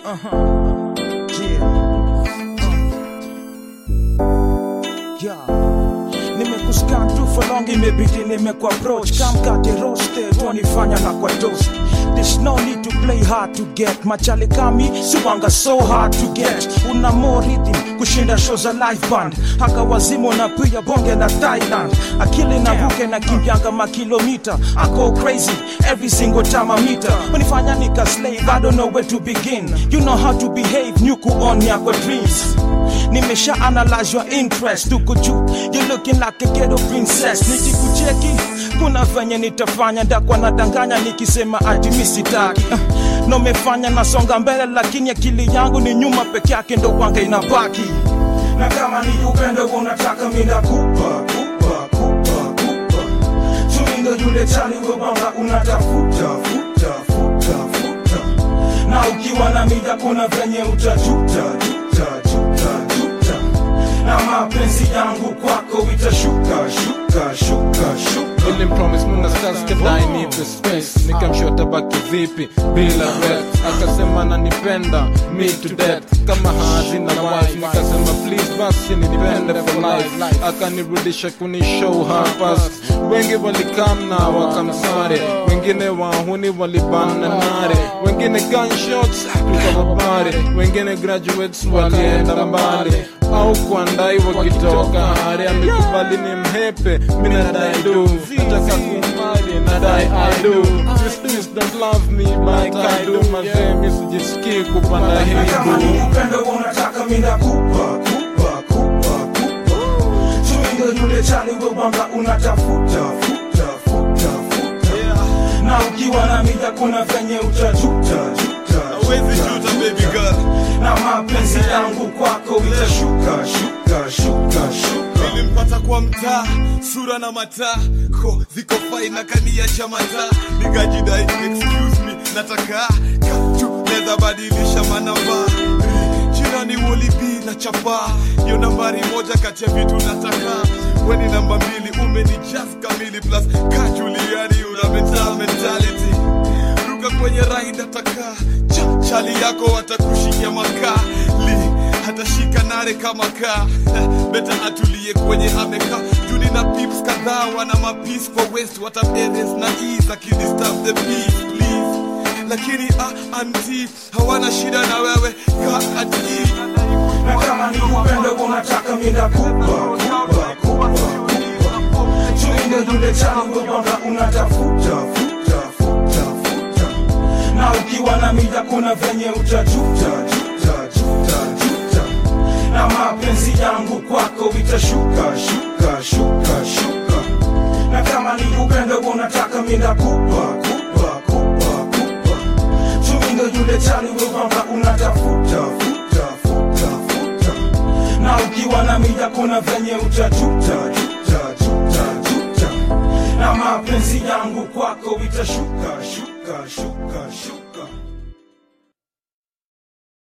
Uh-huh. Yeah. Yeah. Nimekuscan tu for long imebidi nimekwa approach kamkate roasted wanifanya na kwa toast There's no need to play hard to get machale kami siwanga so hard to get una more rhythm kushinda show za live band haka wazimo na pia bonge la Thailand akili na ruke na kimbyanga makilomita ako crazy every single time I meet her unifanya nika slave I don't know where to begin you know how to behave nyuku on yako dreams nimesha analyze your interest tuko juu you looking like a ghetto princess nikikucheki kuna venye nitafanya ndakwa nadanganya nikisema ati mi sitaki uh, nomefanya nasonga mbele lakini akili yangu ni nyuma peke yake ndo kwanga inabaki na kama ni upendo unataka mina kupa kupa kupa kupa tumindo yule chali webanga unatafuta futa futa futa na ukiwa na mida kuna venye utajuta juta juta juta na mapenzi yangu kwako itashuka shuka shuka shuka Nilimpromise Muna Stars kadai nipe space Nikamshota baki vipi bila rep Akasema ananipenda me to death Kama hazina wife Nikasema please basi nipende for life Akanirudisha kuni show her past Wengi walikam na wakamsare Wengine wahuni walibana nare Wengine gunshots tukawabare Wengine graduates walienda mbali au kuandai wakitoka hare amekubali ni mhepe minadai do nataka kumbali nadai I do These things don't love me but I do mazee misijisikii kupanda Na kama ni hibu upendo unataka mina kupa kupa kupa kupa tumindo yule chali webanga unatafuta futa futa futa na ukiwa na mida kuna venye utajuta juta Hawezi juta baby girl na mapenzi yangu kwako itashuka shuka shuka shuka nilimpata kwa mtaa sura na mataa ko ziko fai na kania cha mataa nikajidai excuse me nataka katu neza badilisha manamba jirani wolibi na chapa yo nambari moja kati ya vitu nataka weni namba mbili umeni just kamili plus kajuliani una mental mentality ruka kwenye raida taka cha chali yako watakushikia makali hatashika nare kama kaa beta atulie kwenye ameka juni na pips kadhaa wana mapis kwa west wataberes na ease akidisturb the peace please lakini ah, anti hawana shida na wewe ka ati na kama ni upendo unataka mina kupa kupa kupa kupa tumindo yule chali webanga unatafuta futa futa futa na ukiwa na mida kuna venye utajuta juta juta juta na mapenzi yangu kwako itashuka shuka shuka shuka na kama ni upendo unataka mina kupa kupa kupa kupa tumindo yule chali webanga unatafuta futa futa futa na ukiwa na mida kuna venye utajuta juta juta juta na mapenzi yangu kwako itashuka shuka shuka shuka